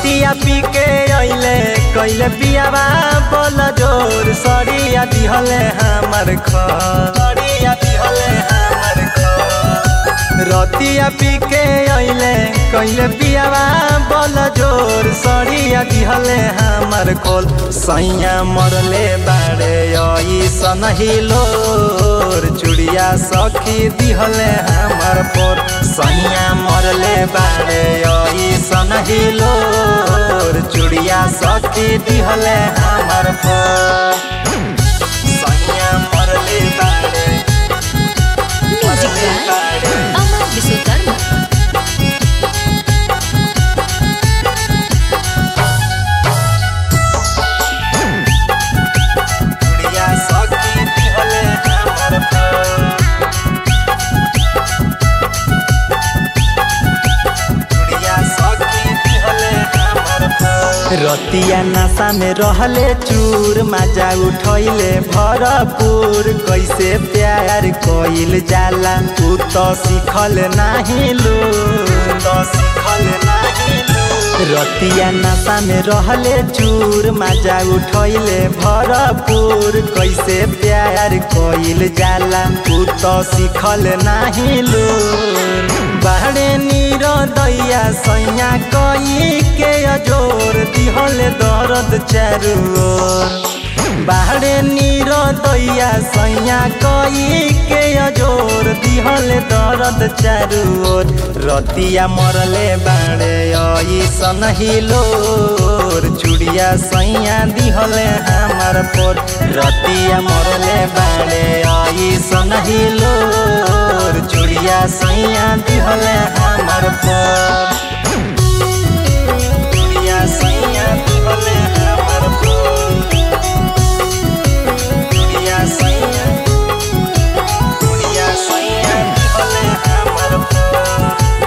रतिया पी के अइले कैले पियावा बोल जोर सरिया दिहले हमर घर सरिया दिहले हमर घर रतिया पी के अइले कैले पियावा बोल जोर सरिया दिहले हमर खोल सैया मरले बाड़े ऐसन हिलोर चुड़िया सखी दिहले हमर पोर सैया मरले बाड़े ऐसन हिलोर चुड़िया सखी दिहले हमर पोर सैया मरले बाड़े म्यूजिक बाय अमर विश्वकर्मा चुड़िया सखी दिहले हमर पोर चुड़िया सखी दिहले हमर पोर रतिया नशा में रहले चूर मजा उठैले भरपूर कैसे प्यार कइल जाला तू तो सिखल नाही लू तो सिखल नाही लू रतिया नशा में रहले चूर मजा उठैले भरपूर कैसे प्यार कइल जाला तू तो सिखल नाही लू बाहरे नीर दैया सैया कई के अजोर दिहले दर्द चारू ओर बाहरे नीर दैया सैया कई के अजोर दिहले दर्द चारू ओर रतिया मरले बाड़े ऐसन हिलोर चुड़िया सैया दिहले हमार पोर रतिया मरले बाड़े ऐसन हिलोर चुड़िया सैया दिहले हमार पोर चुड़िया सैया दिहले हमार पोर चुड़िया सैया चुड़िया सैया दिहले हमार पोर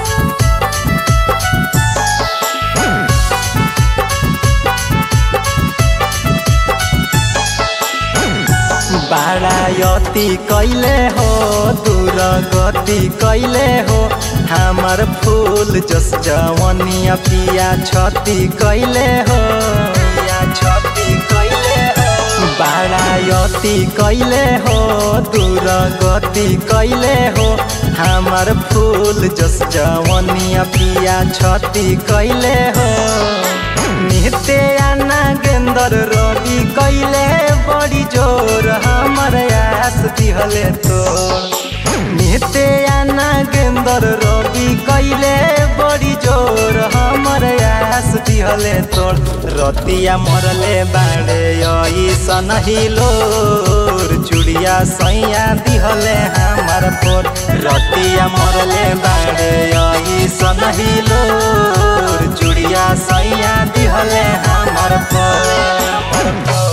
बारायती कैले हो दूर गति कैले हो हमर फूल जस जवनिया पिया छती कैले हो पिया छती कैले हो बारायती कैले हो दूर गति कैले हो हमर फूल जस जवनिया पिया छती कैले हो नित्य नागेंद्र रवि कैले बड़ी जोर हमर आस दिहले तोर नित्य नागेंद्र रवि कैले बड़ी जोर हमर आस दिहले तोर रतिया मरले बाड़े ऐसन हिलोर चुड़िया सैया दिहले हमर पोर रतिया मरले बाड़े ऐसन हिलोर चुड़िया सैया दिहले हमर पोर